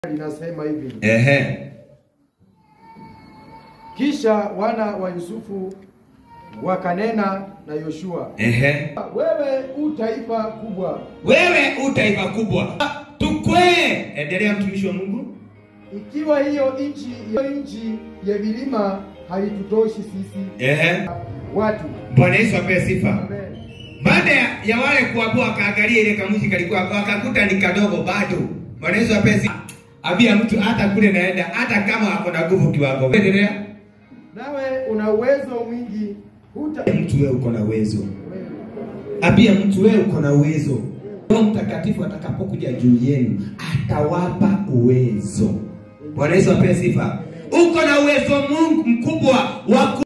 linasema hivi: Ehe. kisha wana wa Yusufu wakanena na Yoshua, Ehe. wewe u taifa kubwa, Wewe u taifa kubwa. Tukwee. Endelea mtumishi wa Mungu. ikiwa hiyo nchi hiyo nchi ya vilima haitutoshi sisi Ehe. watu. Bwana Yesu apewe sifa. Amen. Baada ya, ya wale kuabua wakaangalia ile kamushi kalikuwa wakakuta ni kadogo bado. Bwana Yesu apewe sifa. Abia mtu hata kule naenda hata kama ako na nguvu kiwango. Endelea. Nawe una uwezo mwingi, huta Mtu wewe uko na uwezo. Abia mtu wewe uko na uwezo. Roho Mtakatifu atakapokuja juu yenu atawapa uwezo. Bwana Yesu apewe sifa. Uko na uwezo Mungu mkubwa wa ku-